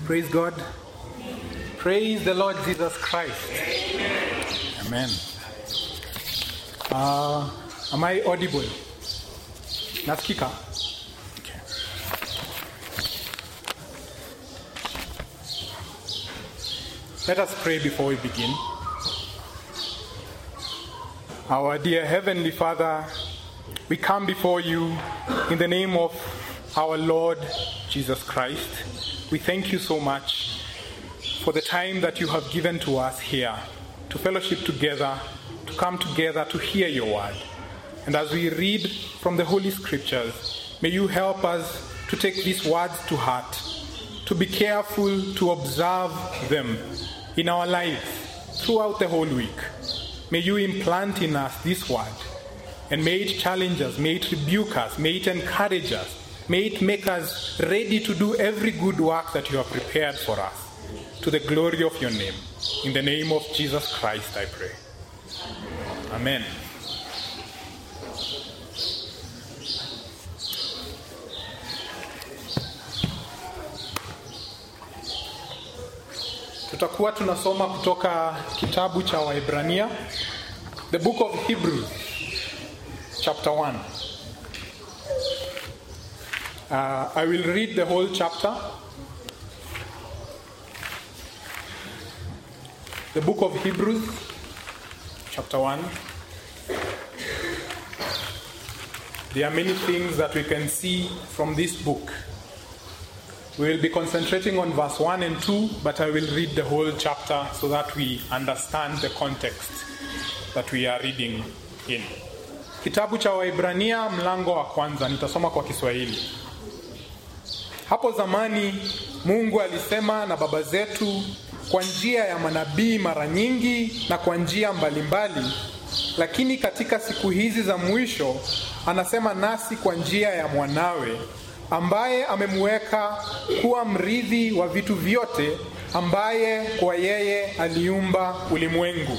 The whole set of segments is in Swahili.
Praise God. Praise the Lord Jesus Christ. Amen. Uh, am I audible? Nasikika? Okay. Let us pray before we begin. Our dear Heavenly Father, we come before you in the name of our Lord Jesus Christ. We thank you so much for the time that you have given to us here to fellowship together, to come together to hear your word. And as we read from the Holy Scriptures, may you help us to take these words to heart, to be careful to observe them in our lives throughout the whole week. May you implant in us this word, and may it challenge us, may it rebuke us, may it encourage us, may it make us ready to do every good work that you have prepared for us to the glory of your name. In the name of Jesus Christ, I pray. Amen. Tutakuwa tunasoma kutoka kitabu cha Waebrania, the book of Hebrews, chapter 1. Uh, I will read the whole chapter. The book of Hebrews, chapter 1. There are many things that we can see from this book. We will be concentrating on verse 1 and 2, but I will read the whole chapter so that we understand the context that we are reading in. Kitabu cha Waibrania mlango wa kwanza, nitasoma kwa Kiswahili. Hapo zamani Mungu alisema na baba zetu kwa njia ya manabii mara nyingi na kwa njia mbalimbali, lakini katika siku hizi za mwisho anasema nasi kwa njia ya mwanawe ambaye amemweka kuwa mrithi wa vitu vyote, ambaye kwa yeye aliumba ulimwengu.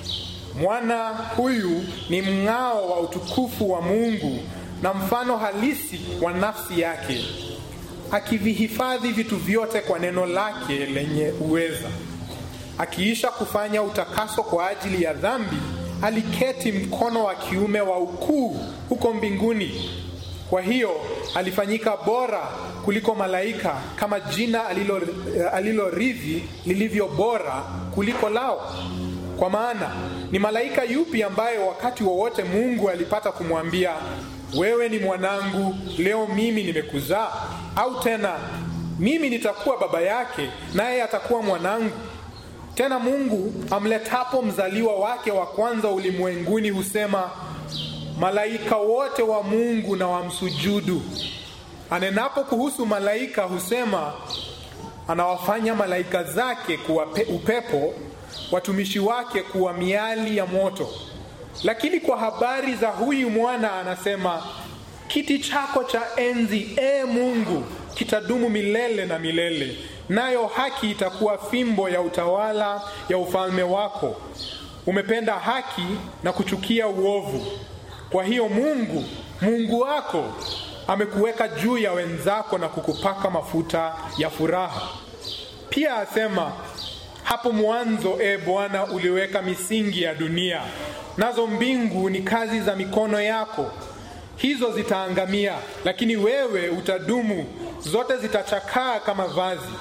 Mwana huyu ni mng'ao wa utukufu wa Mungu na mfano halisi wa nafsi yake, akivihifadhi vitu vyote kwa neno lake lenye uweza. Akiisha kufanya utakaso kwa ajili ya dhambi, aliketi mkono wa kiume wa ukuu huko mbinguni. Kwa hiyo alifanyika bora kuliko malaika, kama jina alilorithi alilo lilivyo bora kuliko lao. Kwa maana ni malaika yupi ambaye wakati wowote Mungu alipata kumwambia wewe ni mwanangu, leo mimi nimekuzaa? Au tena mimi nitakuwa baba yake, naye atakuwa mwanangu? Tena Mungu amletapo mzaliwa wake wa kwanza ulimwenguni husema malaika wote wa Mungu na wamsujudu. Anenapo kuhusu malaika husema anawafanya malaika zake kuwa upepo, watumishi wake kuwa miali ya moto. Lakini kwa habari za huyu mwana anasema, kiti chako cha enzi, ee Mungu, kitadumu milele na milele, nayo haki itakuwa fimbo ya utawala ya ufalme wako. Umependa haki na kuchukia uovu. Kwa hiyo Mungu Mungu wako amekuweka juu ya wenzako na kukupaka mafuta ya furaha. Pia asema hapo mwanzo, e Bwana, uliweka misingi ya dunia, nazo mbingu ni kazi za mikono yako. Hizo zitaangamia, lakini wewe utadumu. Zote zitachakaa kama vazi,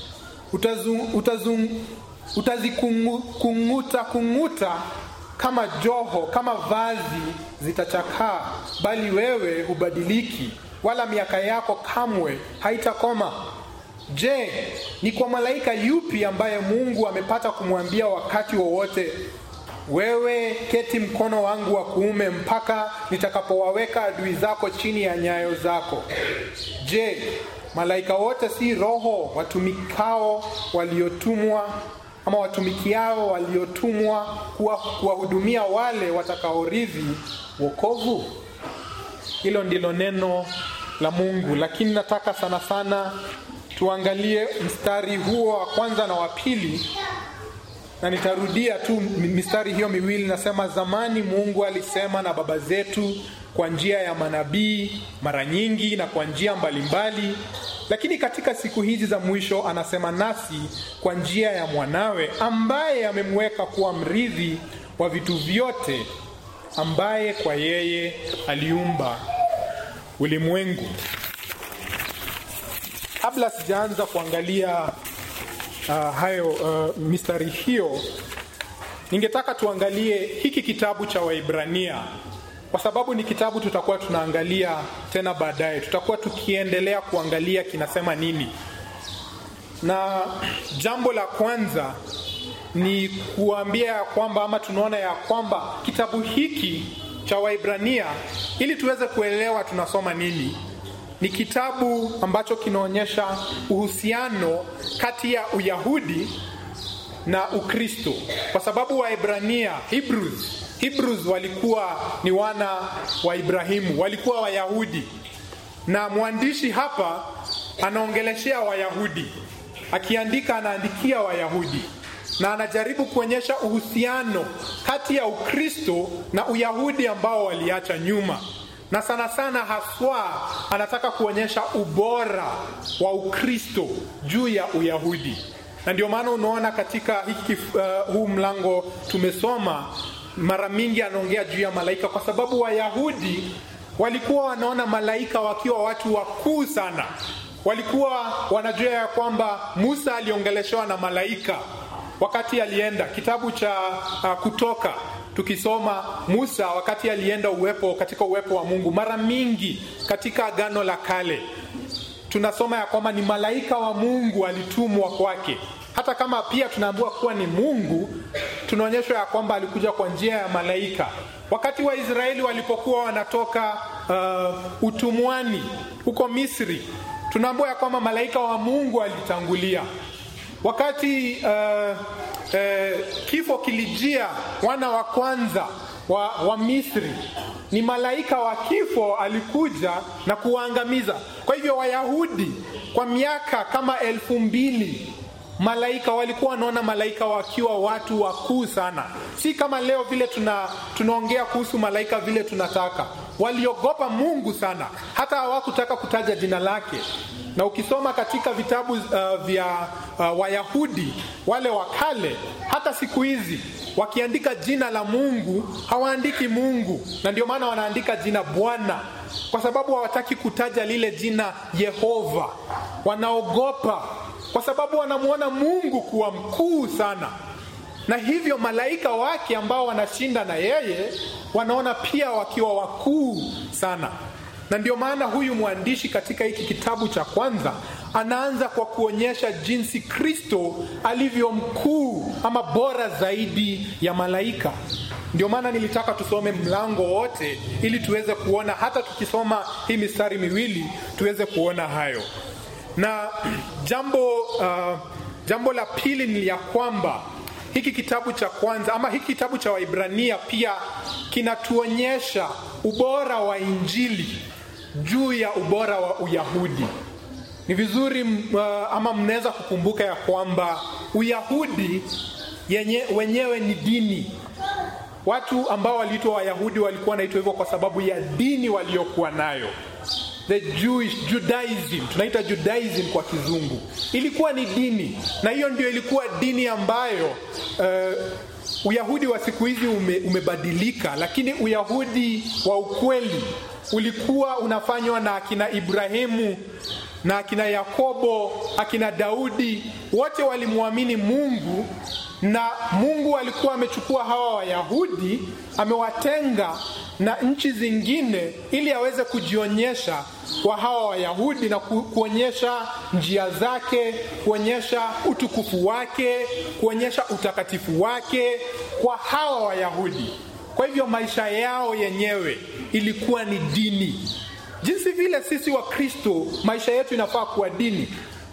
utazikung'uta kung'uta kama joho, kama vazi zitachakaa, bali wewe hubadiliki, wala miaka yako kamwe haitakoma. Je, ni kwa malaika yupi ambaye Mungu amepata kumwambia wakati wowote, wewe keti mkono wangu wa kuume mpaka nitakapowaweka adui zako chini ya nyayo zako? Je, malaika wote si roho watumikao waliotumwa ama watumikiao waliotumwa kuwahudumia wale watakaorithi wokovu? Hilo ndilo neno la Mungu, lakini nataka sana sana tuangalie mstari huo wa kwanza na wa pili, na nitarudia tu mistari hiyo miwili. Nasema, zamani Mungu alisema na baba zetu kwa njia ya manabii mara nyingi na kwa njia mbalimbali, lakini katika siku hizi za mwisho anasema nasi kwa njia ya mwanawe ambaye amemweka kuwa mrithi wa vitu vyote, ambaye kwa yeye aliumba ulimwengu. Kabla sijaanza kuangalia uh, hayo uh, mistari hiyo, ningetaka tuangalie hiki kitabu cha Waibrania kwa sababu ni kitabu tutakuwa tunaangalia tena baadaye, tutakuwa tukiendelea kuangalia kinasema nini. Na jambo la kwanza ni kuambia ya kwamba ama tunaona ya kwamba kitabu hiki cha Waibrania, ili tuweze kuelewa tunasoma nini, ni kitabu ambacho kinaonyesha uhusiano kati ya Uyahudi na Ukristo, kwa sababu Waebrania Hebrews Hebrews walikuwa ni wana wa Ibrahimu, walikuwa Wayahudi, na mwandishi hapa anaongeleshea Wayahudi, akiandika anaandikia Wayahudi na anajaribu kuonyesha uhusiano kati ya Ukristo na Uyahudi ambao waliacha nyuma, na sana sana haswa anataka kuonyesha ubora wa Ukristo juu ya Uyahudi, na ndio maana unaona katika hiki uh, huu mlango tumesoma mara mingi anaongea juu ya malaika kwa sababu Wayahudi walikuwa wanaona malaika wakiwa watu wakuu sana. Walikuwa wanajua ya kwamba Musa aliongeleshewa na malaika wakati alienda kitabu cha uh, Kutoka tukisoma Musa wakati alienda uwepo katika uwepo wa Mungu. Mara mingi katika Agano la Kale tunasoma ya kwamba ni malaika wa Mungu alitumwa kwake hata kama pia tunaambiwa kuwa ni Mungu, tunaonyeshwa ya kwamba alikuja kwa njia ya malaika. Wakati Waisraeli walipokuwa wanatoka uh, utumwani huko Misri, tunaambiwa ya kwamba malaika wa Mungu alitangulia. Wakati uh, uh, kifo kilijia wana wa kwanza wa, wa Misri, ni malaika wa kifo alikuja na kuwaangamiza. Kwa hivyo Wayahudi kwa miaka kama elfu mbili malaika walikuwa wanaona malaika wakiwa watu wakuu sana, si kama leo vile tuna tunaongea kuhusu malaika vile tunataka. Waliogopa Mungu sana, hata hawakutaka kutaja jina lake. Na ukisoma katika vitabu uh, vya uh, Wayahudi wale wa kale, hata siku hizi wakiandika jina la Mungu hawaandiki Mungu, na ndio maana wanaandika jina Bwana, kwa sababu hawataki kutaja lile jina Yehova. Wanaogopa kwa sababu wanamwona Mungu kuwa mkuu sana, na hivyo malaika wake ambao wanashinda na yeye wanaona pia wakiwa wakuu sana. Na ndio maana huyu mwandishi katika hiki kitabu cha kwanza anaanza kwa kuonyesha jinsi Kristo alivyo mkuu ama bora zaidi ya malaika. Ndio maana nilitaka tusome mlango wote ili tuweze kuona, hata tukisoma hii mistari miwili tuweze kuona hayo na jambo uh, jambo la pili ni ya kwamba hiki kitabu cha kwanza ama hiki kitabu cha Waibrania pia kinatuonyesha ubora wa Injili juu ya ubora wa Uyahudi. Ni vizuri uh, ama mnaweza kukumbuka ya kwamba Uyahudi yenye, wenyewe ni dini. Watu ambao waliitwa Wayahudi walikuwa wanaitwa hivyo kwa sababu ya dini waliokuwa nayo the Jewish Judaism, tunaita Judaism kwa kizungu, ilikuwa ni dini, na hiyo ndio ilikuwa dini ambayo uh, Uyahudi wa siku hizi ume, umebadilika, lakini Uyahudi wa ukweli ulikuwa unafanywa na akina Ibrahimu na akina Yakobo, akina Daudi, wote walimwamini Mungu na Mungu alikuwa amechukua hawa Wayahudi amewatenga na nchi zingine ili aweze kujionyesha kwa hawa Wayahudi na ku, kuonyesha njia zake, kuonyesha utukufu wake, kuonyesha utakatifu wake kwa hawa Wayahudi. Kwa hivyo maisha yao yenyewe ilikuwa ni dini, jinsi vile sisi wa Kristo maisha yetu inafaa kuwa dini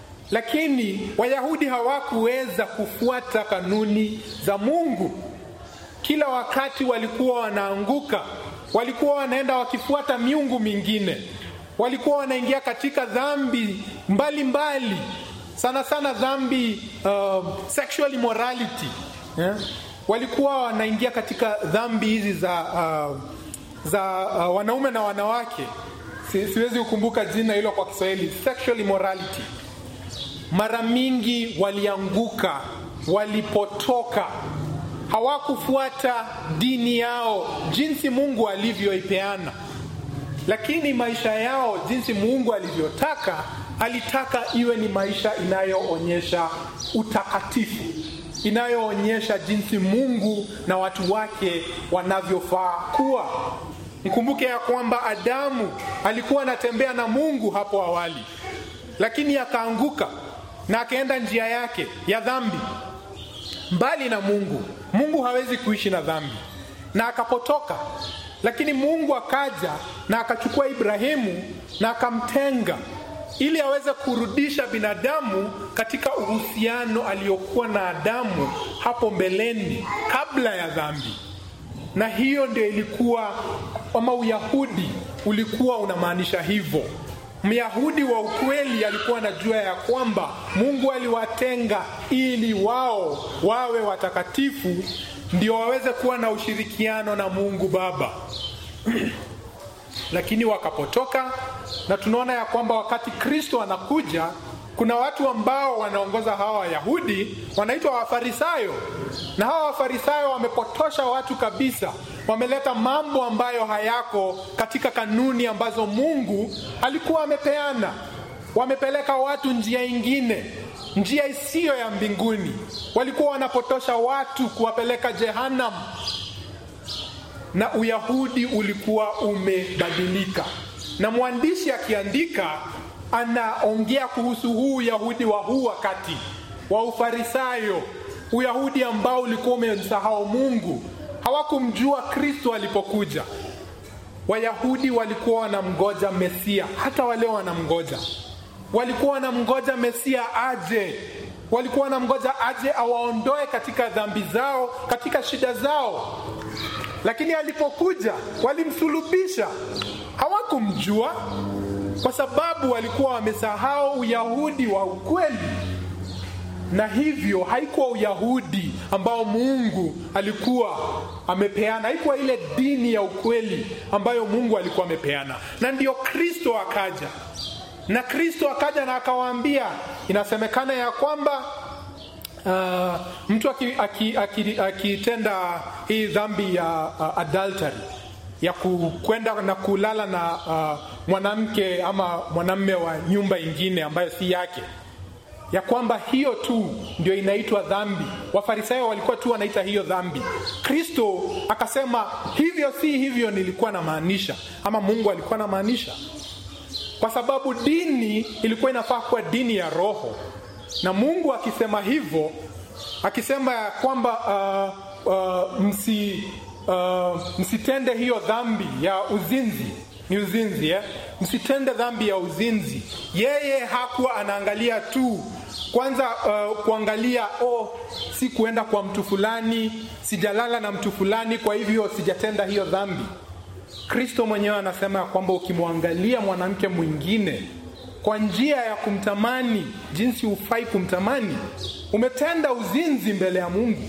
lakini Wayahudi hawakuweza kufuata kanuni za Mungu. Kila wakati walikuwa wanaanguka, walikuwa wanaenda wakifuata miungu mingine, walikuwa wanaingia katika dhambi mbalimbali mbali. Sana sana dhambi uh, sexual immorality yeah? Walikuwa wanaingia katika dhambi hizi za uh, za uh, wanaume na wanawake si, siwezi kukumbuka jina hilo kwa Kiswahili, sexual immorality, mara mingi walianguka, walipotoka, hawakufuata dini yao jinsi Mungu alivyoipeana, lakini maisha yao jinsi Mungu alivyotaka, alitaka iwe ni maisha inayoonyesha utakatifu, inayoonyesha jinsi Mungu na watu wake wanavyofaa kuwa. Mkumbuke ya kwamba Adamu alikuwa anatembea na Mungu hapo awali, lakini akaanguka na akaenda njia yake ya dhambi, mbali na Mungu. Mungu hawezi kuishi na dhambi, na akapotoka. Lakini Mungu akaja na akachukua Ibrahimu na akamtenga ili aweze kurudisha binadamu katika uhusiano aliyokuwa na Adamu hapo mbeleni kabla ya dhambi na hiyo ndio ilikuwa ama Uyahudi ulikuwa unamaanisha hivyo. Myahudi wa ukweli alikuwa anajua ya kwamba Mungu aliwatenga ili wao wawe watakatifu, ndio waweze kuwa na ushirikiano na Mungu Baba lakini wakapotoka, na tunaona ya kwamba wakati Kristo anakuja kuna watu ambao wanaongoza hawa Wayahudi wanaitwa Wafarisayo, na hawa Wafarisayo wamepotosha watu kabisa. Wameleta mambo ambayo hayako katika kanuni ambazo Mungu alikuwa amepeana. Wamepeleka watu njia ingine, njia isiyo ya mbinguni. Walikuwa wanapotosha watu kuwapeleka Jehanam, na Uyahudi ulikuwa umebadilika, na mwandishi akiandika anaongea kuhusu huu Uyahudi wa huu wakati wa Ufarisayo, Uyahudi ambao ulikuwa umemsahau Mungu, hawakumjua Kristo alipokuja. Wayahudi walikuwa wanamgoja Mesia, hata wale wanamgoja, walikuwa wanamgoja Mesia aje, walikuwa wanamgoja aje awaondoe katika dhambi zao, katika shida zao, lakini alipokuja walimsulubisha, hawakumjua kwa sababu walikuwa wamesahau Uyahudi wa ukweli, na hivyo haikuwa Uyahudi ambao Mungu alikuwa amepeana, haikuwa ile dini ya ukweli ambayo Mungu alikuwa amepeana. Na ndiyo Kristo akaja, na Kristo akaja na akawaambia, inasemekana ya kwamba uh, mtu akitenda aki, aki, aki hii dhambi ya uh, adultery ya kwenda na kulala na uh, mwanamke ama mwanamme wa nyumba ingine ambayo si yake, ya kwamba hiyo tu ndio inaitwa dhambi. Wafarisayo walikuwa tu wanaita hiyo dhambi. Kristo akasema hivyo si hivyo nilikuwa namaanisha, ama Mungu alikuwa namaanisha, kwa sababu dini ilikuwa inafaa kuwa dini ya roho, na Mungu akisema hivyo, akisema ya kwamba uh, uh, msi Uh, msitende hiyo dhambi ya uzinzi. Ni uzinzi eh? Msitende dhambi ya uzinzi. Yeye hakuwa anaangalia tu kwanza, uh, kuangalia oh, si kuenda kwa mtu fulani, sijalala na mtu fulani, kwa hivyo sijatenda hiyo dhambi. Kristo mwenyewe anasema ya kwamba ukimwangalia mwanamke mwingine kwa njia ya kumtamani jinsi hufai kumtamani, umetenda uzinzi mbele ya Mungu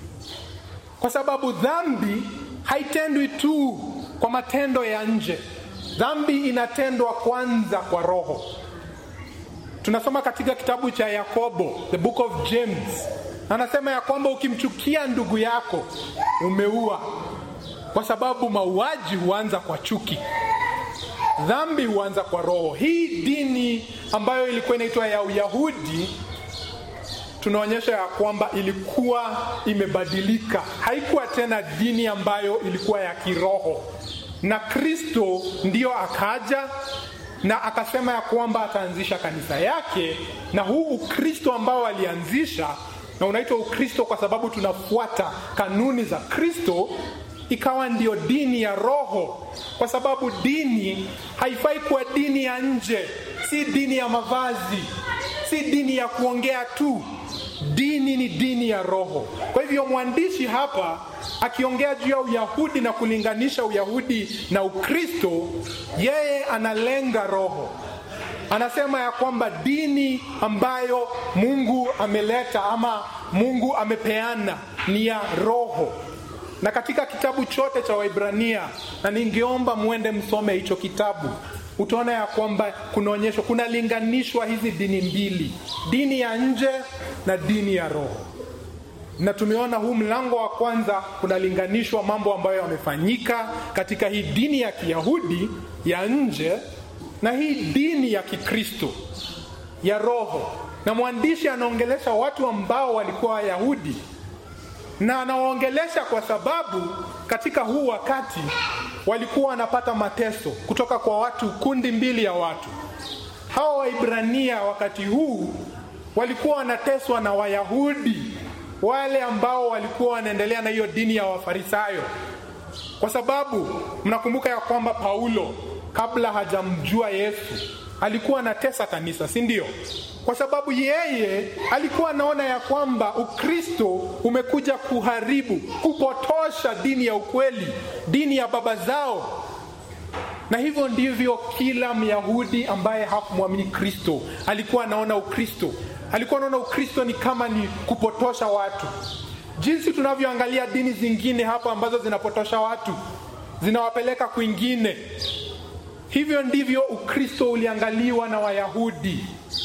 kwa sababu dhambi haitendwi tu kwa matendo ya nje. Dhambi inatendwa kwanza kwa roho. Tunasoma katika kitabu cha Yakobo, the book of James, anasema ya kwamba ukimchukia ndugu yako umeua, kwa sababu mauaji huanza kwa chuki. Dhambi huanza kwa roho. Hii dini ambayo ilikuwa inaitwa ya Uyahudi tunaonyesha ya kwamba ilikuwa imebadilika, haikuwa tena dini ambayo ilikuwa ya kiroho, na Kristo ndiyo akaja na akasema ya kwamba ataanzisha kanisa yake, na huu Ukristo ambao alianzisha, na unaitwa Ukristo kwa sababu tunafuata kanuni za Kristo, ikawa ndio dini ya roho, kwa sababu dini haifai kuwa dini ya nje, si dini ya mavazi, si dini ya kuongea tu dini ni dini ya roho. Kwa hivyo mwandishi hapa akiongea juu ya Uyahudi na kulinganisha Uyahudi na Ukristo, yeye analenga roho. Anasema ya kwamba dini ambayo Mungu ameleta ama Mungu amepeana ni ya roho, na katika kitabu chote cha Waibrania, na ningeomba mwende msome hicho kitabu, utaona ya kwamba kunaonyeshwa, kunalinganishwa hizi dini mbili, dini ya nje na dini ya roho. Na tumeona huu mlango wa kwanza kunalinganishwa mambo ambayo yamefanyika katika hii dini ya Kiyahudi ya nje na hii dini ya Kikristo ya roho, na mwandishi anaongelesha watu ambao walikuwa Wayahudi na anawaongelesha kwa sababu katika huu wakati walikuwa wanapata mateso kutoka kwa watu, kundi mbili ya watu. Hawa Waibrania wakati huu walikuwa wanateswa na Wayahudi wale ambao walikuwa wanaendelea na hiyo dini ya Wafarisayo, kwa sababu mnakumbuka ya kwamba Paulo kabla hajamjua Yesu alikuwa anatesa kanisa, si ndio? Kwa sababu yeye alikuwa anaona ya kwamba Ukristo umekuja kuharibu, kupotosha dini ya ukweli, dini ya baba zao. Na hivyo ndivyo kila Myahudi ambaye hakumwamini Kristo alikuwa anaona Ukristo. Alikuwa anaona Ukristo ni kama ni kupotosha watu, jinsi tunavyoangalia dini zingine hapa ambazo zinapotosha watu, zinawapeleka kwingine. Hivyo ndivyo Ukristo uliangaliwa na Wayahudi,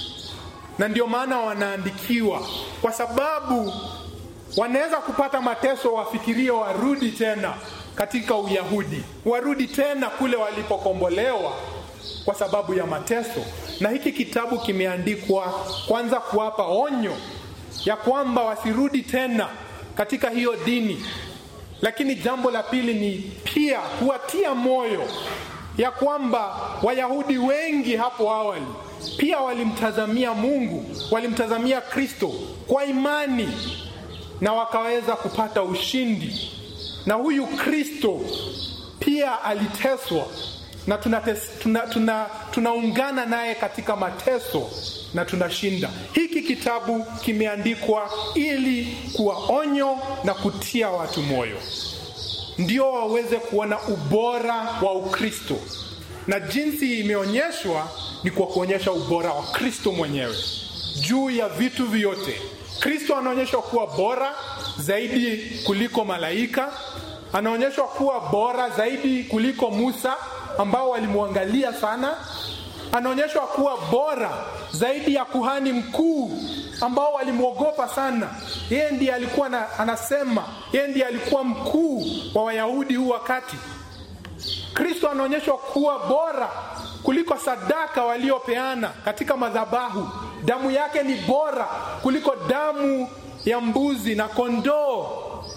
na ndio maana wanaandikiwa, kwa sababu wanaweza kupata mateso, wafikirie warudi tena katika Uyahudi, warudi tena kule walipokombolewa kwa sababu ya mateso. Na hiki kitabu kimeandikwa kwanza kuwapa onyo ya kwamba wasirudi tena katika hiyo dini, lakini jambo la pili ni pia kuwatia moyo ya kwamba Wayahudi wengi hapo awali pia walimtazamia Mungu, walimtazamia Kristo kwa imani na wakaweza kupata ushindi. Na huyu Kristo pia aliteswa na tunaungana tuna, tuna, tuna naye katika mateso na tunashinda. Hiki kitabu kimeandikwa ili kuwa onyo na kutia watu moyo ndio waweze kuona ubora wa Ukristo, na jinsi imeonyeshwa ni kwa kuonyesha ubora wa Kristo mwenyewe juu ya vitu vyote. Kristo anaonyeshwa kuwa bora zaidi kuliko malaika, anaonyeshwa kuwa bora zaidi kuliko Musa ambao walimwangalia sana, anaonyeshwa kuwa bora zaidi ya kuhani mkuu ambao walimwogopa sana. Yeye ndiye alikuwa na, anasema yeye ndiye alikuwa mkuu wa Wayahudi huu wakati. Kristo anaonyeshwa kuwa bora kuliko sadaka waliopeana katika madhabahu. Damu yake ni bora kuliko damu ya mbuzi na kondoo.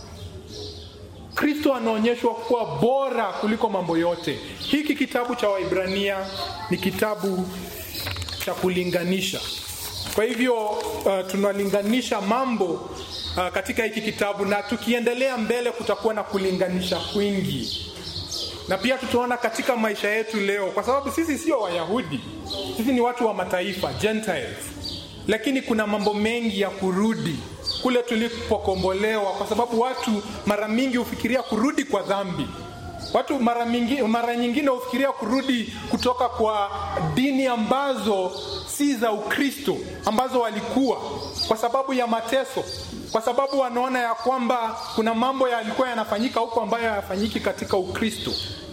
Kristo anaonyeshwa kuwa bora kuliko mambo yote. Hiki kitabu cha Waibrania ni kitabu cha kulinganisha. Kwa hivyo uh, tunalinganisha mambo uh, katika hiki kitabu, na tukiendelea mbele kutakuwa na kulinganisha kwingi, na pia tutaona katika maisha yetu leo, kwa sababu sisi sio Wayahudi, sisi ni watu wa mataifa Gentiles, lakini kuna mambo mengi ya kurudi kule tulipokombolewa, kwa sababu watu mara mingi hufikiria kurudi kwa dhambi. Watu mara, mingi, mara nyingine hufikiria kurudi kutoka kwa dini ambazo si za Ukristo ambazo walikuwa kwa sababu ya mateso, kwa sababu wanaona ya kwamba kuna mambo yalikuwa yanafanyika huko ambayo hayafanyiki katika Ukristo.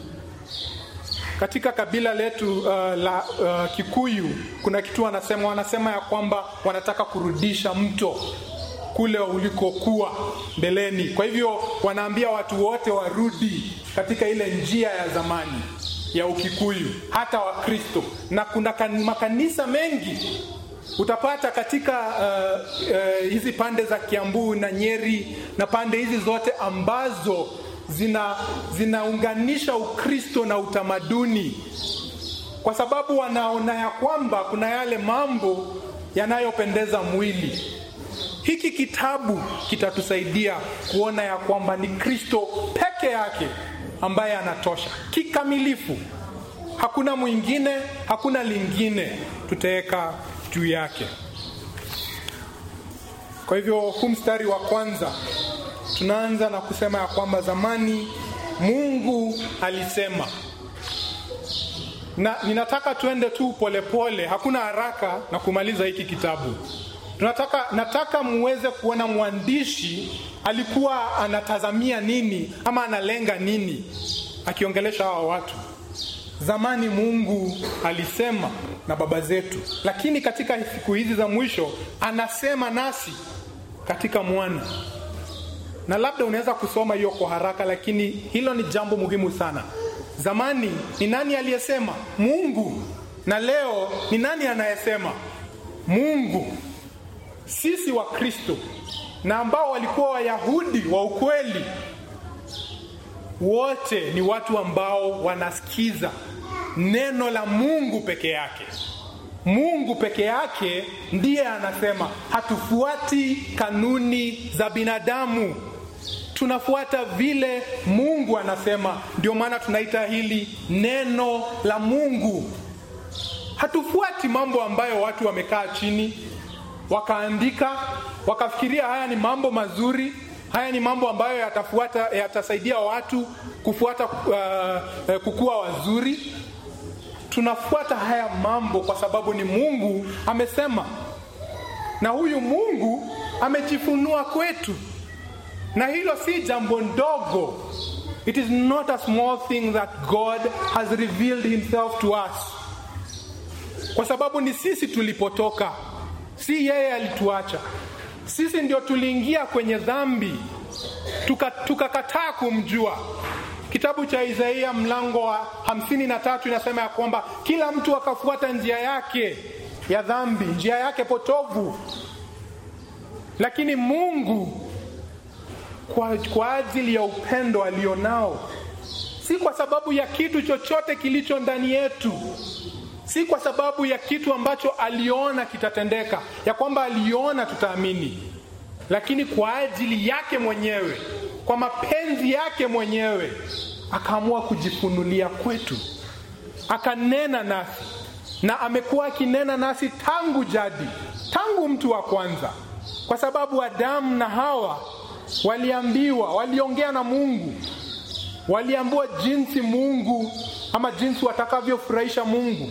Katika kabila letu uh, la uh, Kikuyu kuna kitu wanasema, wanasema ya kwamba wanataka kurudisha mto kule ulikokuwa mbeleni. Kwa hivyo wanaambia watu wote warudi katika ile njia ya zamani ya Ukikuyu, hata Wakristo, na kuna kan, makanisa mengi utapata katika uh, uh, hizi pande za Kiambu na Nyeri na pande hizi zote ambazo zina zinaunganisha Ukristo na utamaduni, kwa sababu wanaona ya kwamba kuna yale mambo yanayopendeza mwili. Hiki kitabu kitatusaidia kuona ya kwamba ni Kristo peke yake ambaye anatosha kikamilifu. Hakuna mwingine, hakuna lingine tutaweka juu yake. Kwa hivyo huu mstari wa kwanza tunaanza na kusema ya kwamba zamani Mungu alisema, na ninataka tuende tu polepole pole, hakuna haraka na kumaliza hiki kitabu. tunataka nataka muweze kuona mwandishi alikuwa anatazamia nini ama analenga nini akiongelesha hawa watu zamani mungu alisema na baba zetu lakini katika siku hizi za mwisho anasema nasi katika mwana na labda unaweza kusoma hiyo kwa haraka lakini hilo ni jambo muhimu sana zamani ni nani aliyesema mungu na leo ni nani anayesema mungu sisi wa kristo na ambao walikuwa wayahudi wa ukweli wote ni watu ambao wanasikiza neno la mungu peke yake mungu peke yake ndiye anasema hatufuati kanuni za binadamu tunafuata vile mungu anasema ndio maana tunaita hili neno la mungu hatufuati mambo ambayo watu wamekaa chini wakaandika wakafikiria haya ni mambo mazuri haya ni mambo ambayo yatafuata yatasaidia watu kufuata uh, kukua wazuri tunafuata haya mambo kwa sababu ni mungu amesema na huyu mungu amejifunua kwetu na hilo si jambo ndogo it is not a small thing that god has revealed himself to us kwa sababu ni sisi tulipotoka si yeye alituacha sisi ndio tuliingia kwenye dhambi tukakataa tuka kumjua kitabu cha isaia mlango wa hamsini na tatu inasema ya kwamba kila mtu akafuata njia yake ya dhambi njia yake potovu lakini mungu kwa, kwa ajili ya upendo alionao si kwa sababu ya kitu chochote kilicho ndani yetu si kwa sababu ya kitu ambacho aliona kitatendeka ya kwamba aliona tutaamini lakini kwa ajili yake mwenyewe kwa mapenzi yake mwenyewe akaamua kujifunulia kwetu akanena nasi na amekuwa akinena nasi tangu jadi tangu mtu wa kwanza kwa sababu adamu na hawa waliambiwa waliongea na mungu waliambiwa jinsi mungu ama jinsi watakavyofurahisha mungu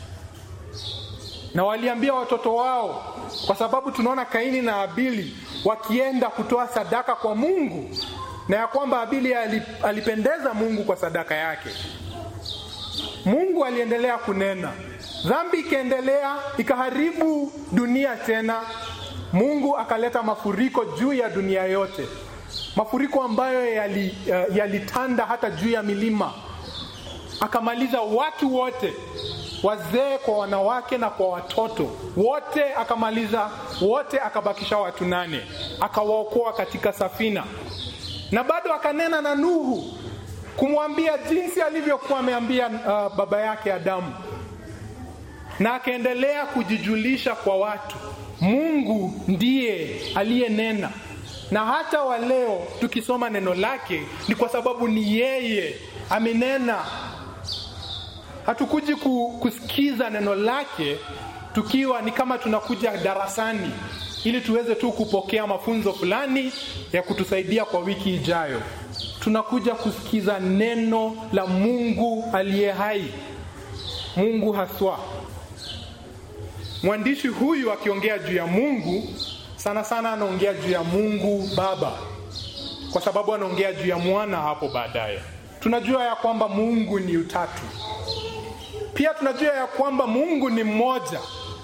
na waliambia watoto wao kwa sababu tunaona kaini na abili wakienda kutoa sadaka kwa mungu na ya kwamba abili alipendeza mungu kwa sadaka yake mungu aliendelea kunena dhambi ikaendelea ikaharibu dunia tena mungu akaleta mafuriko juu ya dunia yote mafuriko ambayo yalitanda uh, hata juu ya milima akamaliza watu wote wazee kwa wanawake na kwa watoto wote akamaliza wote akabakisha watu nane akawaokoa katika safina na bado akanena na nuhu kumwambia jinsi alivyokuwa ameambia uh, baba yake adamu na akaendelea kujijulisha kwa watu mungu ndiye aliyenena na hata wa leo tukisoma neno lake ni kwa sababu ni yeye amenena hatukuji kusikiza neno lake tukiwa ni kama tunakuja darasani ili tuweze tu kupokea mafunzo fulani ya kutusaidia kwa wiki ijayo tunakuja kusikiza neno la mungu aliye hai mungu haswa mwandishi huyu akiongea juu ya mungu sana sana anaongea juu ya mungu baba kwa sababu anaongea juu ya mwana hapo baadaye tunajua ya kwamba mungu ni utatu pia tunajua ya kwamba mungu ni mmoja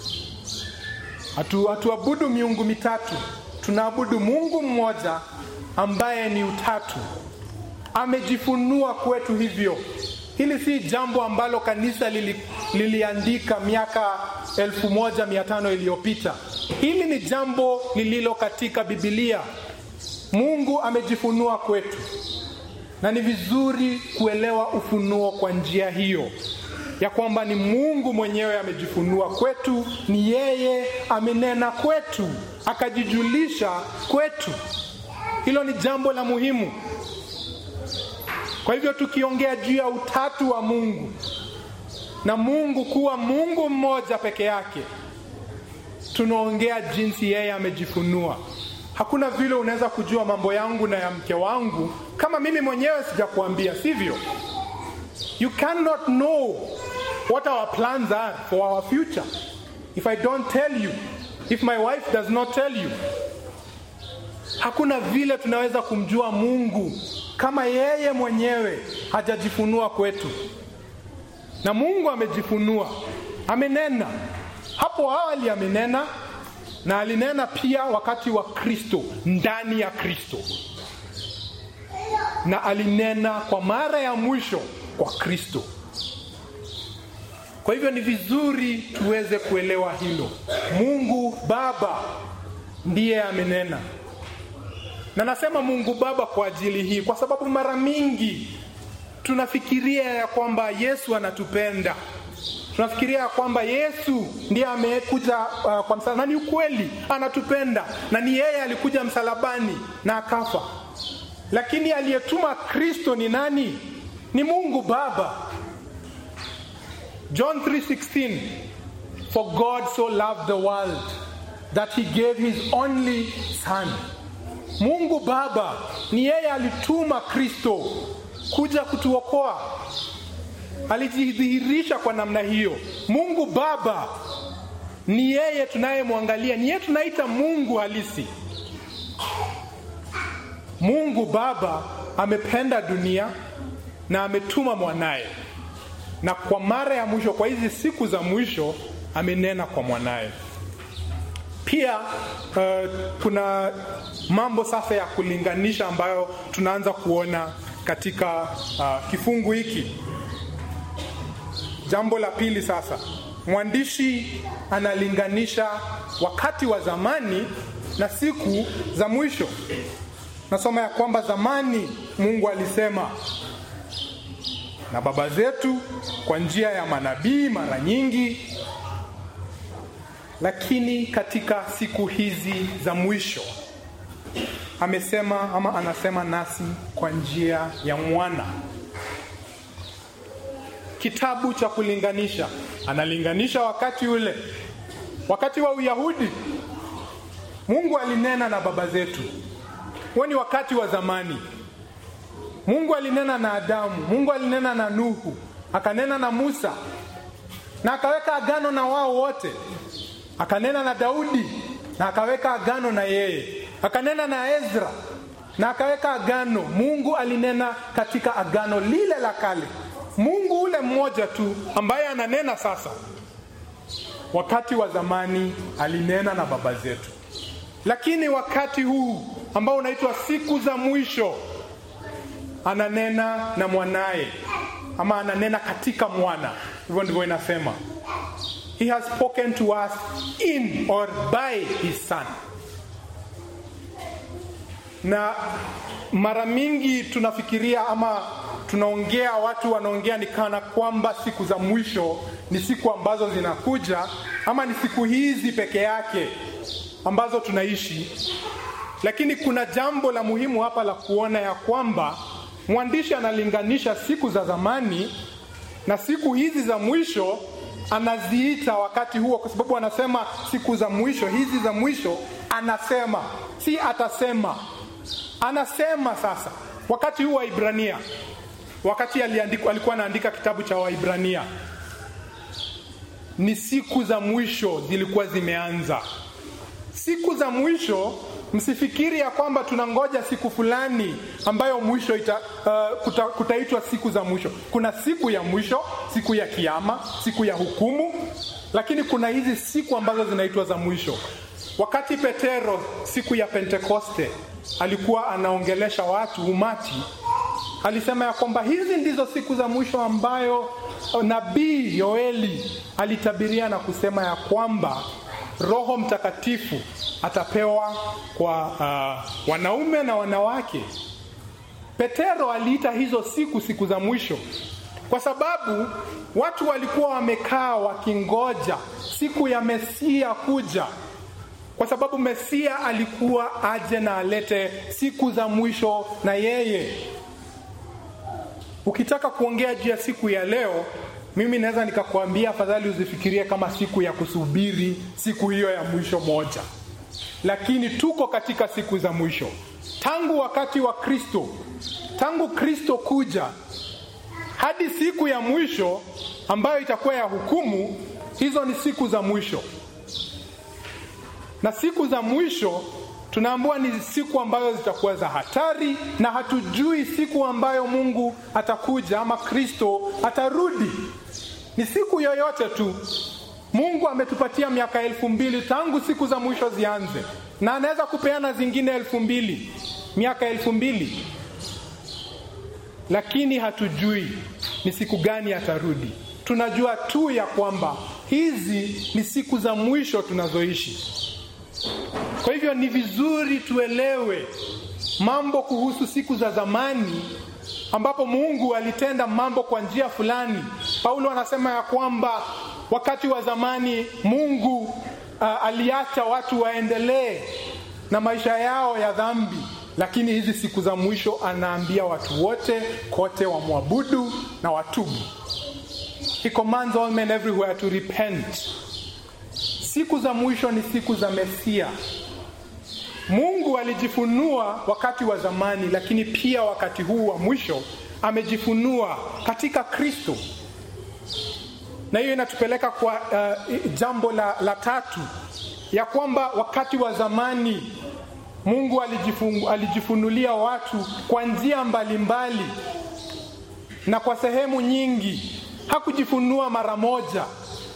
hatu hatuabudu miungu mitatu tunaabudu mungu mmoja ambaye ni utatu amejifunua kwetu hivyo hili si jambo ambalo kanisa lili, liliandika miaka elfu moja mia tano iliyopita hili ni jambo lililo katika bibilia mungu amejifunua kwetu na ni vizuri kuelewa ufunuo kwa njia hiyo ya kwamba ni mungu mwenyewe amejifunua kwetu ni yeye amenena kwetu akajijulisha kwetu hilo ni jambo la muhimu kwa hivyo tukiongea juu ya utatu wa mungu na mungu kuwa mungu mmoja peke yake tunaongea jinsi yeye amejifunua hakuna vile unaweza kujua mambo yangu na ya mke wangu kama mimi mwenyewe sijakuambia sivyo you cannot know what our plans are for our future if i don't tell you if my wife does not tell you hakuna vile tunaweza kumjua mungu kama yeye mwenyewe hajajifunua kwetu na mungu amejifunua amenena hapo awali amenena na alinena pia wakati wa kristo ndani ya kristo na alinena kwa mara ya mwisho kwa kristo kwa hivyo ni vizuri tuweze kuelewa hilo mungu baba ndiye amenena na nasema mungu baba kwa ajili hii kwa sababu mara mingi tunafikiria ya kwamba yesu anatupenda tunafikiria ya kwamba yesu ndiye amekuja uh, kwa msalaba na ni ukweli anatupenda na ni yeye alikuja msalabani na akafa lakini aliyetuma kristo ni nani ni mungu baba john 3:16 for god so loved the world that he gave his only son mungu baba ni yeye alituma kristo kuja kutuokoa alijidhihirisha kwa namna hiyo mungu baba ni yeye tunayemwangalia ni yeye tunaita mungu halisi mungu baba amependa dunia na ametuma mwanaye na kwa mara ya mwisho kwa hizi siku za mwisho amenena kwa mwanaye pia uh, kuna mambo sasa ya kulinganisha ambayo tunaanza kuona katika uh, kifungu hiki jambo la pili sasa mwandishi analinganisha wakati wa zamani na siku za mwisho nasoma ya kwamba zamani mungu alisema na baba zetu kwa njia ya manabii mara nyingi lakini katika siku hizi za mwisho amesema ama anasema nasi kwa njia ya mwana kitabu cha kulinganisha analinganisha wakati ule wakati wa uyahudi mungu alinena na baba zetu huo ni wakati wa zamani mungu alinena na adamu mungu alinena na nuhu akanena na musa na akaweka agano na wao wote akanena na daudi na akaweka agano na yeye akanena na ezra na akaweka agano mungu alinena katika agano lile la kale mungu ule mmoja tu ambaye ananena sasa wakati wa zamani alinena na baba zetu lakini wakati huu ambao unaitwa siku za mwisho ananena na mwanaye ama ananena katika mwana hivyo ndivyo inasema he has spoken to us in or by his son na mara mingi tunafikiria ama tunaongea watu wanaongea ni kana kwamba siku za mwisho ni siku ambazo zinakuja ama ni siku hizi peke yake ambazo tunaishi lakini kuna jambo la muhimu hapa la kuona ya kwamba mwandishi analinganisha siku za zamani na siku hizi za mwisho anaziita wakati huo kwa sababu anasema siku za mwisho hizi za mwisho anasema si atasema anasema sasa wakati huu wa ibrania wakati aliandika, alikuwa anaandika kitabu cha waibrania ni siku za mwisho zilikuwa zimeanza siku za mwisho msifikiri ya kwamba tunangoja siku fulani ambayo mwisho ita, uh, kuta, kutaitwa siku za mwisho kuna siku ya mwisho siku ya kiama siku ya hukumu lakini kuna hizi siku ambazo zinaitwa za mwisho wakati petero siku ya pentekoste alikuwa anaongelesha watu umati alisema ya kwamba hizi ndizo siku za mwisho ambayo nabii yoeli alitabiria na kusema ya kwamba roho mtakatifu atapewa kwa uh, wanaume na wanawake petero aliita hizo siku siku za mwisho kwa sababu watu walikuwa wamekaa wakingoja siku ya mesia kuja kwa sababu mesia alikuwa aje na alete siku za mwisho na yeye ukitaka kuongea juu ya siku ya leo mimi naweza nikakwambia afadhali uzifikirie kama siku ya kusubiri siku hiyo ya mwisho moja lakini tuko katika siku za mwisho tangu wakati wa kristo tangu kristo kuja hadi siku ya mwisho ambayo itakuwa ya hukumu hizo ni siku za mwisho na siku za mwisho tunaambiwa ni siku ambazo zitakuwa za hatari, na hatujui siku ambayo Mungu atakuja ama Kristo atarudi. Ni siku yoyote tu. Mungu ametupatia miaka elfu mbili tangu siku za mwisho zianze, na anaweza kupeana zingine elfu mbili miaka elfu mbili lakini hatujui ni siku gani atarudi. Tunajua tu ya kwamba hizi ni siku za mwisho tunazoishi. Kwa hivyo ni vizuri tuelewe mambo kuhusu siku za zamani ambapo Mungu alitenda mambo kwa njia fulani. Paulo anasema ya kwamba wakati wa zamani Mungu uh, aliacha watu waendelee na maisha yao ya dhambi, lakini hizi siku za mwisho anaambia watu wote kote wamwabudu na watubu. He commands all men everywhere to repent. Siku za mwisho ni siku za Mesia. Mungu alijifunua wakati wa zamani, lakini pia wakati huu wa mwisho amejifunua katika Kristo, na hiyo inatupeleka kwa uh, jambo la, la tatu ya kwamba wakati wa zamani Mungu alijifun, alijifunulia watu kwa njia mbalimbali na kwa sehemu nyingi. Hakujifunua mara moja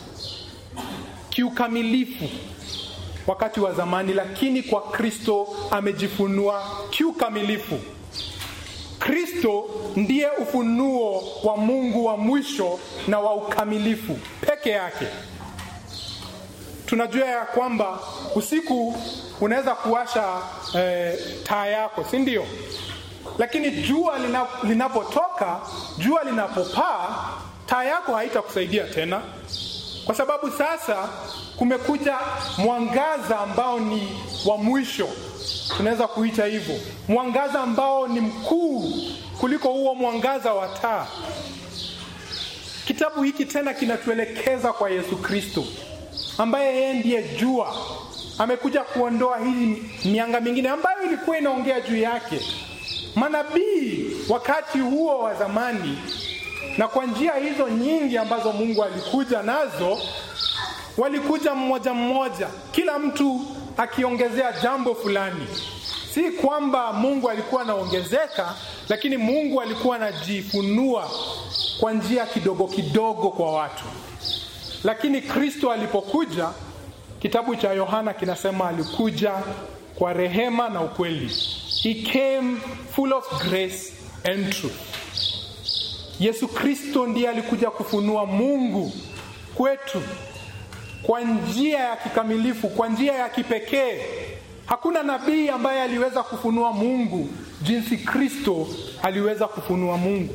kiukamilifu wakati wa zamani, lakini kwa Kristo amejifunua kiukamilifu. Kristo ndiye ufunuo wa Mungu wa mwisho na wa ukamilifu peke yake. Tunajua ya kwamba usiku unaweza kuwasha eh, taa yako, si ndio? Lakini jua linapotoka, jua linapopaa, taa yako haitakusaidia tena, kwa sababu sasa kumekuja mwangaza ambao ni wa mwisho, tunaweza kuita hivyo, mwangaza ambao ni mkuu kuliko huo mwangaza wa taa. Kitabu hiki tena kinatuelekeza kwa Yesu Kristo ambaye yeye ndiye jua. Amekuja kuondoa hii mianga mingine ambayo ilikuwa inaongea juu yake. Manabii wakati huo wa zamani, na kwa njia hizo nyingi ambazo Mungu alikuja nazo, walikuja mmoja mmoja, kila mtu akiongezea jambo fulani. Si kwamba Mungu alikuwa anaongezeka, lakini Mungu alikuwa anajifunua kwa njia kidogo kidogo kwa watu. Lakini Kristo alipokuja, kitabu cha Yohana kinasema alikuja kwa rehema na ukweli. He came full of grace and truth. Yesu Kristo ndiye alikuja kufunua Mungu kwetu kwa njia ya kikamilifu, kwa njia ya kipekee. Hakuna nabii ambaye aliweza kufunua Mungu jinsi Kristo aliweza kufunua Mungu.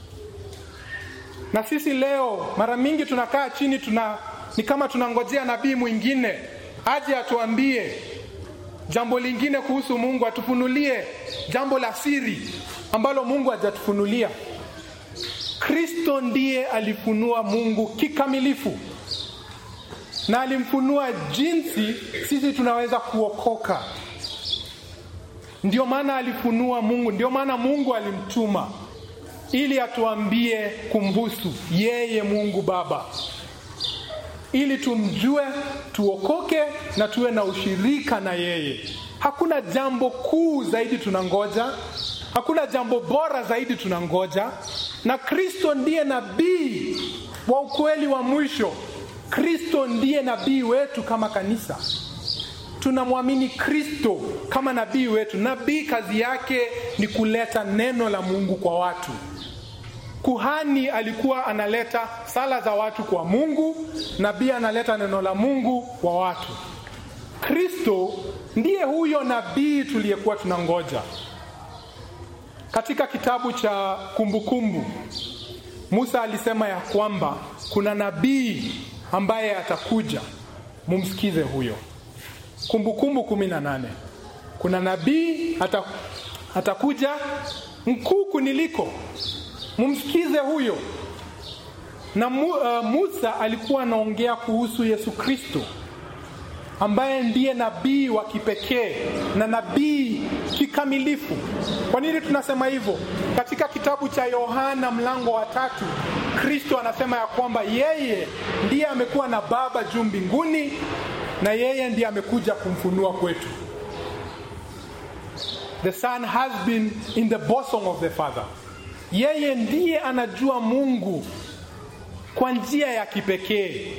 Na sisi leo mara mingi tunakaa chini, tuna ni kama tunangojea nabii mwingine aje atuambie jambo lingine kuhusu Mungu, atufunulie jambo la siri ambalo Mungu hajatufunulia. Kristo ndiye alifunua Mungu kikamilifu na alimfunua jinsi sisi tunaweza kuokoka. Ndio maana alifunua Mungu, ndio maana Mungu alimtuma ili atuambie kumhusu yeye Mungu Baba, ili tumjue, tuokoke na tuwe na ushirika na yeye. Hakuna jambo kuu zaidi tunangoja, hakuna jambo bora zaidi tunangoja, na Kristo ndiye nabii wa ukweli wa mwisho. Kristo ndiye nabii wetu kama kanisa. Tunamwamini Kristo kama nabii wetu. Nabii kazi yake ni kuleta neno la Mungu kwa watu. Kuhani alikuwa analeta sala za watu kwa Mungu, nabii analeta neno la Mungu kwa watu. Kristo ndiye huyo nabii tuliyekuwa tunangoja. Katika kitabu cha Kumbukumbu, Musa alisema ya kwamba kuna nabii ambaye atakuja, mumsikize huyo. Kumbukumbu kumi na nane kuna nabii ata, atakuja mkuu kuniliko, mumsikize huyo. Na mu, uh, Musa alikuwa anaongea kuhusu Yesu Kristo ambaye ndiye nabii wa kipekee na nabii kikamilifu. Kwa nini tunasema hivyo? Katika kitabu cha Yohana mlango wa tatu, Kristo anasema ya kwamba yeye ndiye amekuwa na Baba juu mbinguni na yeye ndiye amekuja kumfunua kwetu. The son has been in the bosom of the father. Yeye ndiye anajua Mungu kwa njia ya kipekee.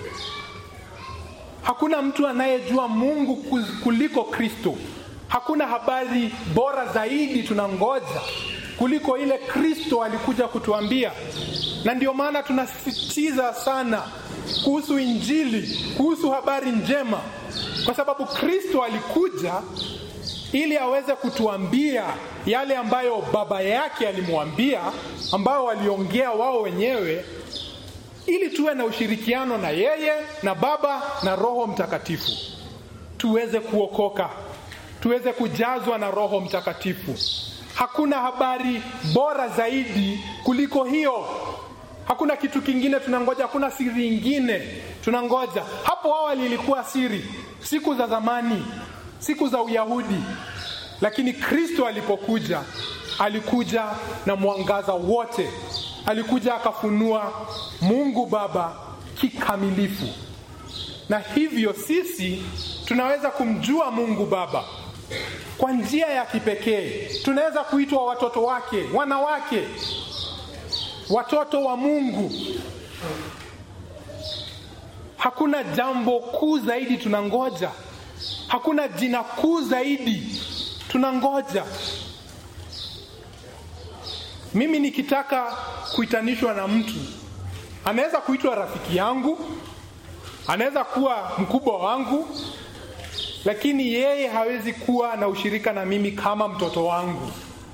Hakuna mtu anayejua Mungu kuliko Kristo. Hakuna habari bora zaidi tunangoja kuliko ile Kristo alikuja kutuambia, na ndio maana tunasisitiza sana kuhusu Injili, kuhusu habari njema, kwa sababu Kristo alikuja ili aweze kutuambia yale ambayo baba yake alimwambia, ambayo waliongea wao wenyewe, ili tuwe na ushirikiano na yeye na Baba na Roho Mtakatifu, tuweze kuokoka, tuweze kujazwa na Roho Mtakatifu. Hakuna habari bora zaidi kuliko hiyo. Hakuna kitu kingine tunangoja, hakuna siri ingine tunangoja. Hapo awali ilikuwa siri, siku za zamani, siku za Uyahudi, lakini Kristo alipokuja, alikuja na mwangaza wote, alikuja akafunua Mungu Baba kikamilifu, na hivyo sisi tunaweza kumjua Mungu Baba kwa njia ya kipekee. Tunaweza kuitwa watoto wake, wana wake, watoto wa Mungu. Hakuna jambo kuu zaidi tunangoja, hakuna jina kuu zaidi tunangoja. Mimi nikitaka kuitanishwa na mtu, anaweza kuitwa rafiki yangu, anaweza kuwa mkubwa wangu, lakini yeye hawezi kuwa na ushirika na mimi kama mtoto wangu.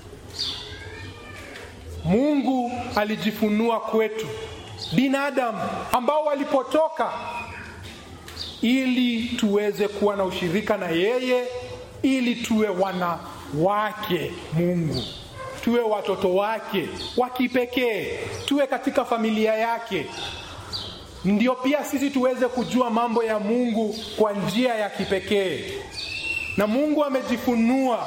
Mungu alijifunua kwetu binadamu ambao walipotoka, ili tuweze kuwa na ushirika na yeye, ili tuwe wana wake Mungu, tuwe watoto wake wa kipekee, tuwe katika familia yake ndio pia sisi tuweze kujua mambo ya Mungu kwa njia ya kipekee. Na Mungu amejifunua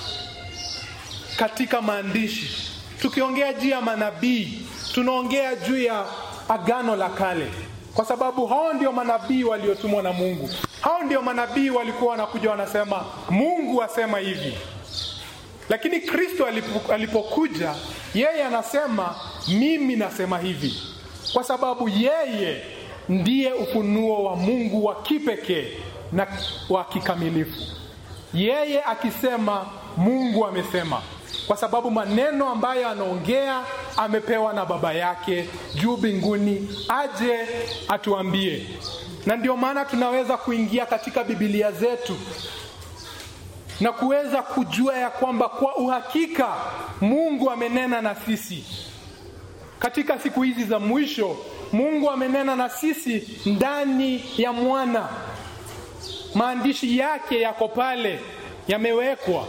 katika maandishi. Tukiongea juu ya manabii, tunaongea juu ya Agano la Kale, kwa sababu hao ndio manabii waliotumwa na Mungu. Hao ndio manabii walikuwa wanakuja wanasema, Mungu asema hivi. Lakini Kristo alipokuja, yeye anasema, mimi nasema hivi kwa sababu yeye ndiye ufunuo wa Mungu wa kipekee na wa kikamilifu. Yeye akisema, Mungu amesema, kwa sababu maneno ambayo anaongea amepewa na Baba yake juu mbinguni, aje atuambie. Na ndio maana tunaweza kuingia katika Biblia zetu na kuweza kujua ya kwamba kwa uhakika Mungu amenena na sisi katika siku hizi za mwisho. Mungu amenena na sisi ndani ya mwana. Maandishi yake yako pale, yamewekwa.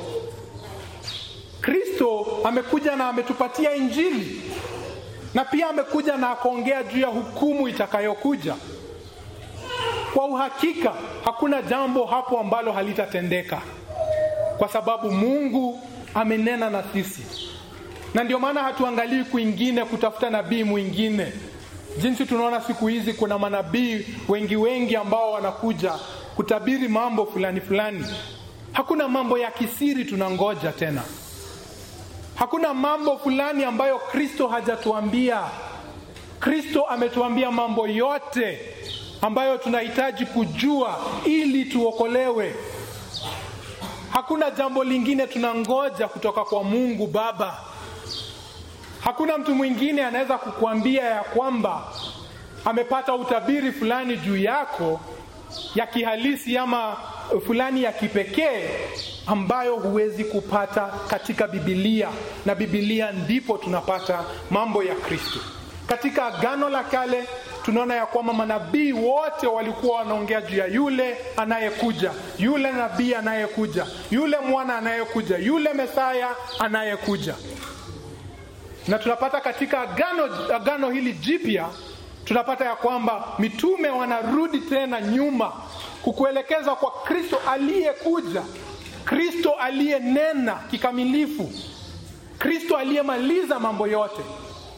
Kristo amekuja na ametupatia Injili, na pia amekuja na akaongea juu ya hukumu itakayokuja. Kwa uhakika, hakuna jambo hapo ambalo halitatendeka, kwa sababu Mungu amenena na sisi na ndio maana hatuangalii kwingine kutafuta nabii mwingine. Jinsi tunaona siku hizi kuna manabii wengi wengi ambao wanakuja kutabiri mambo fulani fulani. Hakuna mambo ya kisiri tunangoja tena. Hakuna mambo fulani ambayo Kristo hajatuambia. Kristo ametuambia mambo yote ambayo tunahitaji kujua ili tuokolewe. Hakuna jambo lingine tunangoja kutoka kwa Mungu Baba. Hakuna mtu mwingine anaweza kukuambia ya kwamba amepata utabiri fulani juu yako ya kihalisi ama fulani ya kipekee ambayo huwezi kupata katika Biblia, na Biblia ndipo tunapata mambo ya Kristo. Katika Agano la Kale tunaona ya kwamba manabii wote walikuwa wanaongea juu ya yule anayekuja, yule nabii anayekuja, yule mwana anayekuja, yule Mesaya anayekuja na tunapata katika agano, agano hili jipya tunapata ya kwamba mitume wanarudi tena nyuma kukuelekeza kwa Kristo aliyekuja, Kristo aliyenena kikamilifu, Kristo aliyemaliza mambo yote.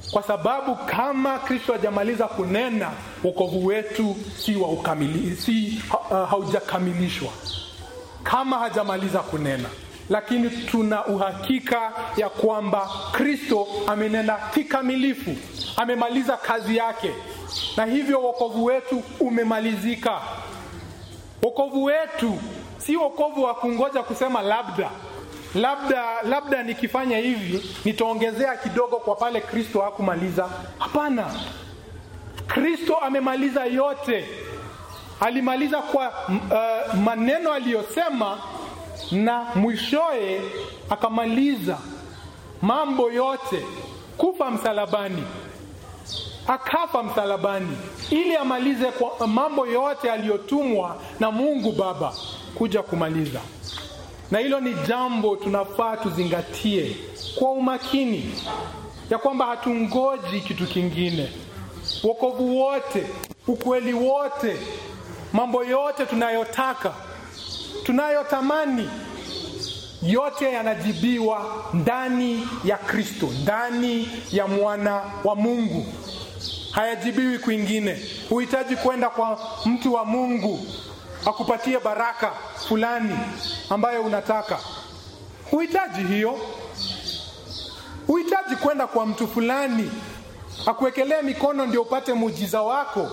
kwa sababu kama Kristo hajamaliza kunena, wokovu wetu si wa ukamili, si uh, haujakamilishwa kama hajamaliza kunena, lakini tuna uhakika ya kwamba Kristo amenena kikamilifu, amemaliza kazi yake, na hivyo wokovu wetu umemalizika. Wokovu wetu si wokovu wa kungoja kusema labda labda labda nikifanya hivi nitaongezea kidogo kwa pale Kristo hakumaliza. Hapana, Kristo amemaliza yote. Alimaliza kwa uh, maneno aliyosema na mwishoe akamaliza mambo yote, kufa msalabani, akafa msalabani ili amalize kwa mambo yote aliyotumwa na Mungu Baba kuja kumaliza na hilo ni jambo tunafaa tuzingatie kwa umakini, ya kwamba hatungoji kitu kingine. Wokovu wote, ukweli wote, mambo yote tunayotaka, tunayotamani, yote yanajibiwa ndani ya Kristo, ndani ya mwana wa Mungu. Hayajibiwi kwingine. Huhitaji kwenda kwa mtu wa Mungu akupatie baraka fulani ambayo unataka. Huhitaji hiyo. Huhitaji kwenda kwa mtu fulani akuwekelee mikono ndio upate muujiza wako.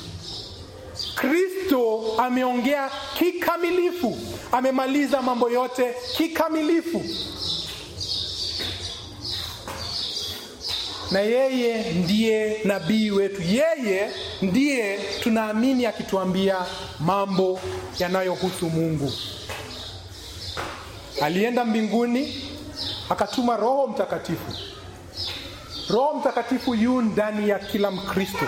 Kristo ameongea kikamilifu, amemaliza mambo yote kikamilifu, na yeye ndiye nabii wetu. Yeye ndiye tunaamini akituambia mambo yanayohusu Mungu. Alienda mbinguni akatuma Roho Mtakatifu. Roho Mtakatifu yu ndani ya kila Mkristo,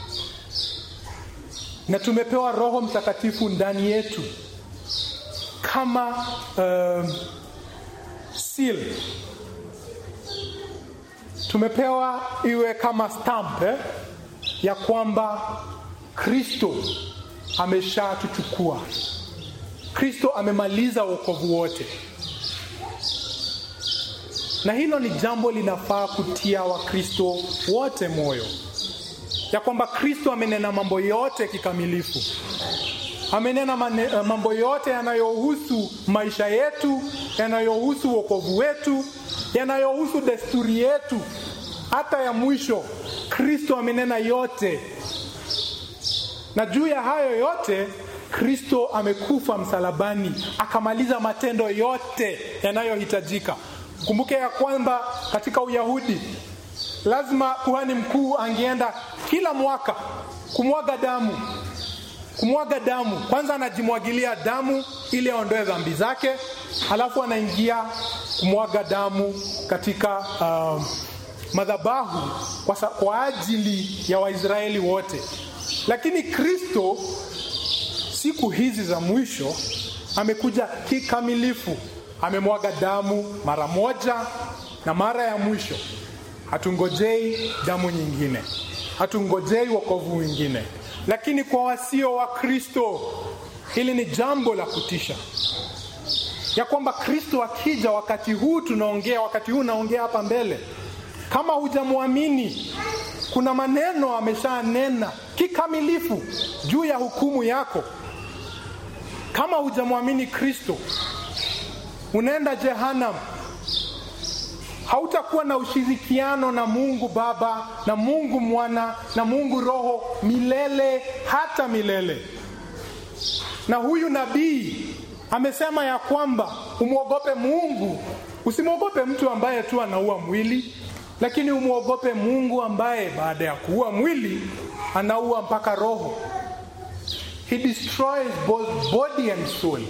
na tumepewa Roho Mtakatifu ndani yetu kama uh, seal tumepewa iwe kama stamp eh, ya kwamba Kristo ameshatuchukua. Kristo amemaliza wokovu wote, na hilo ni jambo linafaa kutia Wakristo wote moyo, ya kwamba Kristo amenena mambo yote kikamilifu. Amenena mane, mambo yote yanayohusu maisha yetu, yanayohusu wokovu wetu, yanayohusu desturi yetu, hata ya mwisho. Kristo amenena yote, na juu ya hayo yote Kristo amekufa msalabani, akamaliza matendo yote yanayohitajika. Kumbuke ya kwamba katika Uyahudi lazima kuhani mkuu angeenda kila mwaka kumwaga damu kumwaga damu. Kwanza anajimwagilia damu ili aondoe dhambi zake, halafu anaingia kumwaga damu katika uh, madhabahu kwa, kwa ajili ya Waisraeli wote. Lakini Kristo siku hizi za mwisho amekuja kikamilifu, amemwaga damu mara moja na mara ya mwisho. Hatungojei damu nyingine, hatungojei wokovu mwingine. Lakini kwa wasio wa Kristo, hili ni jambo la kutisha, ya kwamba Kristo akija, wakati huu tunaongea, wakati huu naongea hapa mbele, kama hujamwamini, kuna maneno ameshanena kikamilifu juu ya hukumu yako. Kama hujamwamini Kristo, unaenda jehanamu. Hautakuwa na ushirikiano na Mungu Baba na Mungu Mwana na Mungu Roho milele hata milele. Na huyu nabii amesema ya kwamba umwogope Mungu, usimwogope mtu ambaye tu anaua mwili, lakini umwogope Mungu ambaye baada ya kuua mwili anaua mpaka roho. He destroys both body and soul,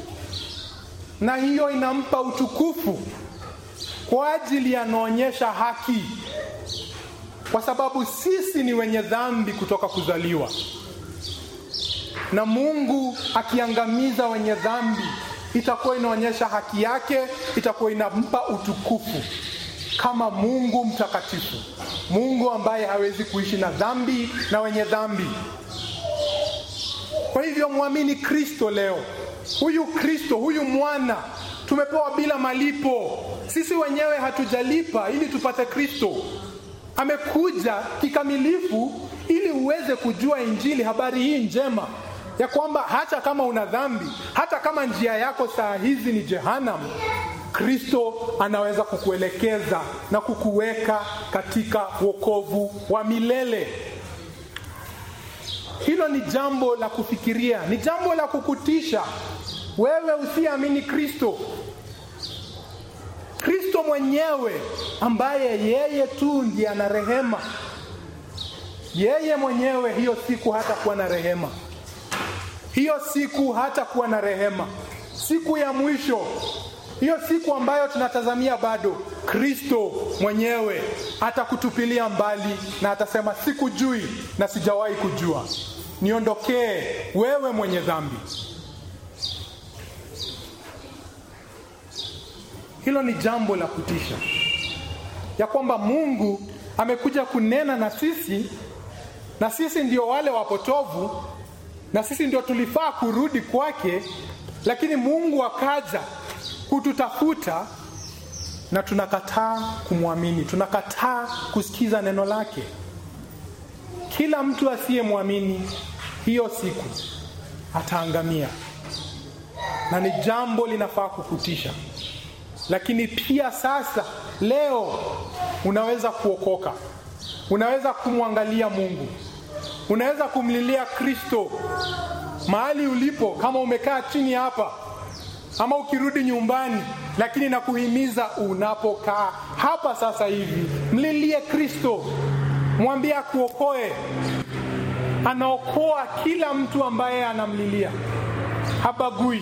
na hiyo inampa utukufu kwa ajili anaonyesha haki, kwa sababu sisi ni wenye dhambi kutoka kuzaliwa, na Mungu akiangamiza wenye dhambi itakuwa inaonyesha haki yake, itakuwa inampa utukufu kama Mungu mtakatifu, Mungu ambaye hawezi kuishi na dhambi na wenye dhambi. Kwa hivyo mwamini Kristo leo. Huyu Kristo, huyu mwana tumepewa bila malipo. Sisi wenyewe hatujalipa ili tupate Kristo. amekuja kikamilifu ili uweze kujua injili, habari hii njema ya kwamba hata kama una dhambi, hata kama njia yako saa hizi ni jehanamu, Kristo anaweza kukuelekeza na kukuweka katika wokovu wa milele. Hilo ni jambo la kufikiria, ni jambo la kukutisha wewe usiamini Kristo. Kristo mwenyewe ambaye yeye tu ndiye ana rehema, yeye mwenyewe hiyo siku hatakuwa na rehema, hiyo siku hatakuwa na rehema, siku ya mwisho, hiyo siku ambayo tunatazamia bado, Kristo mwenyewe atakutupilia mbali na atasema, sikujui na sijawahi kujua, niondokee wewe mwenye dhambi. Hilo ni jambo la kutisha, ya kwamba Mungu amekuja kunena na sisi, na sisi ndio wale wapotovu, na sisi ndio tulifaa kurudi kwake, lakini Mungu akaja kututafuta na tunakataa kumwamini, tunakataa kusikiza neno lake. Kila mtu asiyemwamini hiyo siku ataangamia, na ni jambo linafaa kukutisha. Lakini pia sasa, leo unaweza kuokoka, unaweza kumwangalia Mungu, unaweza kumlilia Kristo mahali ulipo, kama umekaa chini hapa ama ukirudi nyumbani, lakini nakuhimiza unapokaa hapa sasa hivi, mlilie Kristo, mwambie akuokoe. Anaokoa kila mtu ambaye anamlilia, habagui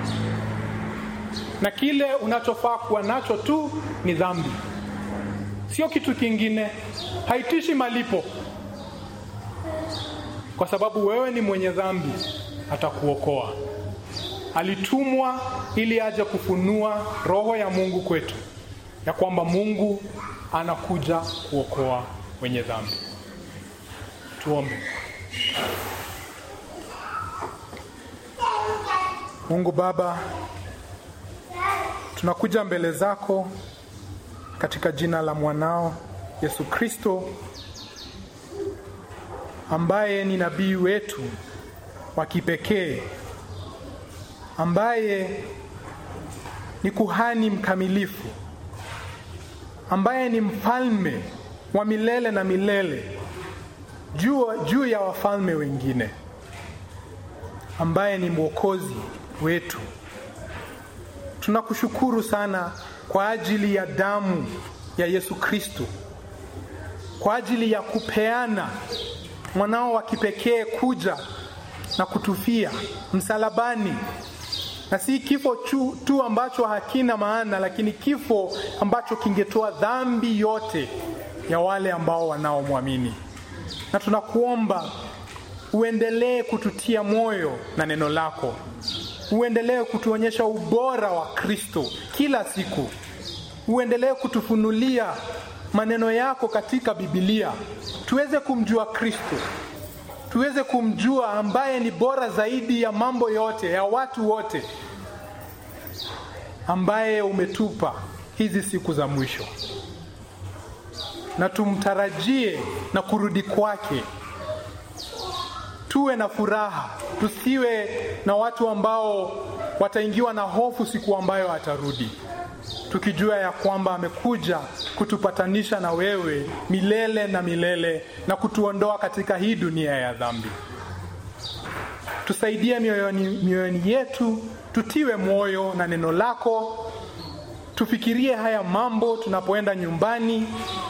na kile unachofaa kuwa nacho tu ni dhambi, sio kitu kingine. Haitishi malipo, kwa sababu wewe ni mwenye dhambi, atakuokoa. Alitumwa ili aje kufunua roho ya Mungu kwetu, ya kwamba Mungu anakuja kuokoa wenye dhambi. Tuombe. Mungu Baba, tunakuja mbele zako katika jina la mwanao Yesu Kristo ambaye ni nabii wetu wa kipekee, ambaye ni kuhani mkamilifu, ambaye ni mfalme wa milele na milele juu, juu ya wafalme wengine, ambaye ni mwokozi wetu. Tunakushukuru sana kwa ajili ya damu ya Yesu Kristo, kwa ajili ya kupeana mwanao wa kipekee kuja na kutufia msalabani, na si kifo tu, tu ambacho hakina maana, lakini kifo ambacho kingetoa dhambi yote ya wale ambao wanaomwamini. Na tunakuomba uendelee kututia moyo na neno lako uendelee kutuonyesha ubora wa Kristo kila siku, uendelee kutufunulia maneno yako katika Biblia, tuweze kumjua Kristo, tuweze kumjua ambaye ni bora zaidi ya mambo yote, ya watu wote, ambaye umetupa hizi siku za mwisho, na tumtarajie na kurudi kwake tuwe na furaha, tusiwe na watu ambao wataingiwa na hofu siku ambayo atarudi, tukijua ya kwamba amekuja kutupatanisha na wewe milele na milele na kutuondoa katika hii dunia ya dhambi. Tusaidie mioyoni, mioyoni yetu, tutiwe moyo na neno lako, tufikirie haya mambo tunapoenda nyumbani,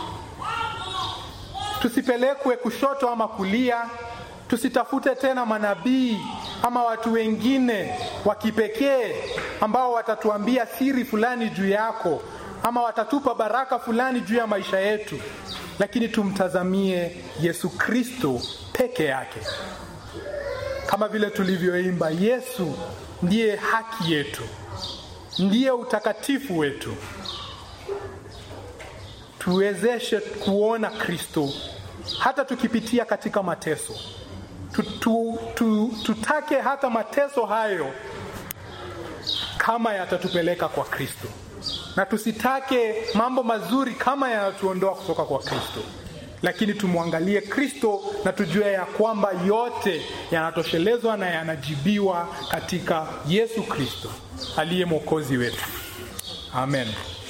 tusipelekwe kushoto ama kulia tusitafute tena manabii ama watu wengine wa kipekee ambao watatuambia siri fulani juu yako ama watatupa baraka fulani juu ya maisha yetu, lakini tumtazamie Yesu Kristo peke yake, kama vile tulivyoimba, Yesu ndiye haki yetu, ndiye utakatifu wetu. Tuwezeshe kuona Kristo hata tukipitia katika mateso tu, tu, tu, tutake hata mateso hayo kama yatatupeleka kwa Kristo, na tusitake mambo mazuri kama yanatuondoa kutoka kwa Kristo. lakini tumwangalie Kristo na tujue ya kwamba yote yanatoshelezwa na yanajibiwa katika Yesu Kristo aliye mwokozi wetu. Amen.